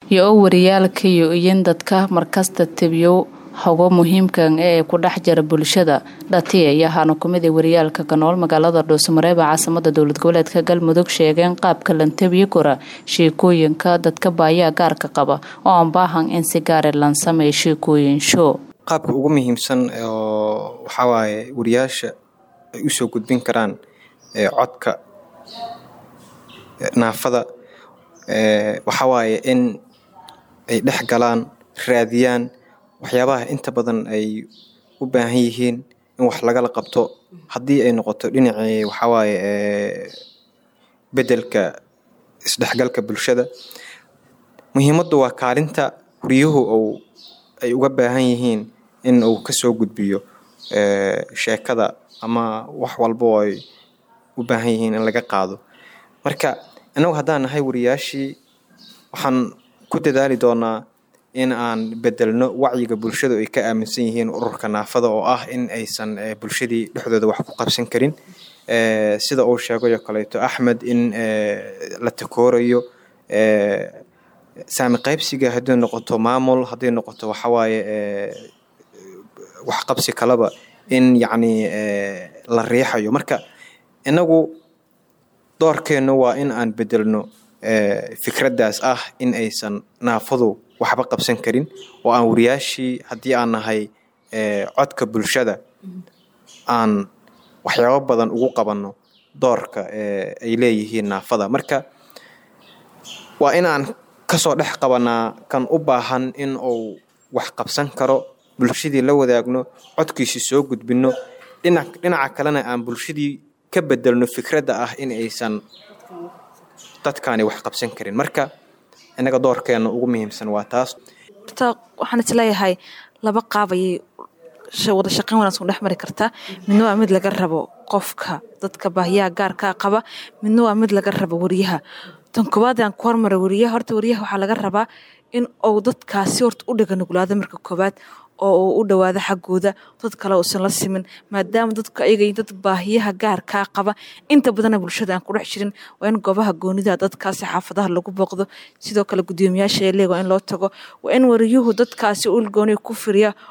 iyo oo wariyaalka iyo iyin dadka markasta tebiyo hogo muhiimkan ee ku dhex jira bulshada dhatiya iyo ahaana kumida wariyaalka kanool magaalada dhuusamareeba caasimada dowlad goboleedka galmudug sheegeen qaabka lantabiyi kora sheekooyinka dadka baayaa gaarka qaba oo aan baahan in si gaare lan sameeyo sheekooyin show qaabka ugu muhiimsan oo waxawaaye wariyaasha ay usoo gudbin karaan codka naafada waxawaaye in ay dhex galaan raadiyaan waxyaabaha inta badan ay u baahan yihiin in wax lagala qabto haddii ay noqoto dhinacii waxawaaye bedelka isdhexgalka bulshada muhiimaddu waa kaalinta wariyuhu ou ay uga baahan yihiin in uu kasoo gudbiyo sheekada ama wax walba oo ay u baahan yihiin in laga qaado marka innagu haddaan nahay wariyaashii waxaan ku dadaali doonaa in aan bedelno wacyiga bulshadu ay ka aaminsan yihiin ururka naafada oo ah in aysan bulshadii dhexdooda wax ku qabsan karin sida uu sheegayo kaleeto axmed in la takoorayo saami qaybsiga hadday noqoto maamul hadday noqoto waxawaaye waxqabsi kaleba in yacni la riixayo marka innagu doorkeennu waa in aan bedelno fikraddaas ah in aysan naafadu waxba qabsan karin oo aan wariyaashii haddii aan nahay codka bulshada aan waxyaabo badan ugu qabanno doorka ay leeyihiin naafada marka waa in aan kasoo dhex qabanaa kan u baahan in uu wax qabsan karo bulshadii la wadaagno codkiisii soo gudbinno dhinaca kalena aan bulshadii ka bedelno fikradda ah in aysan dadkaani wax qabsan karin marka innaga doorkeena ugu muhiimsan waa taas horta waxaan isleeyahay laba qaab ayay wada shaqeyn wanaagsan dhex mari kartaa midna waa mid laga rabo qofka dadka baahiyaha gaarkaa qaba midna waa mid laga rabo wariyaha tan koowaad aan ku hormara wariyaha horta wariyaha waxaa laga rabaa in uu dadkaasi horta u dhiga nuglaado marka koowaad oo uu u dhawaado xaggooda dad kale uusan la simin maadaama dadku ayaga dad baahiyaha gaarkaa qaba inta badana bulshada aan ku dhex jirin waa in goobaha goonida dadkaasi xaafadaha lagu booqdo sidoo kale gudoomiyaasha eeleeg waa in loo tago waa in wariyuhu dadkaasi ulgooni ku firiya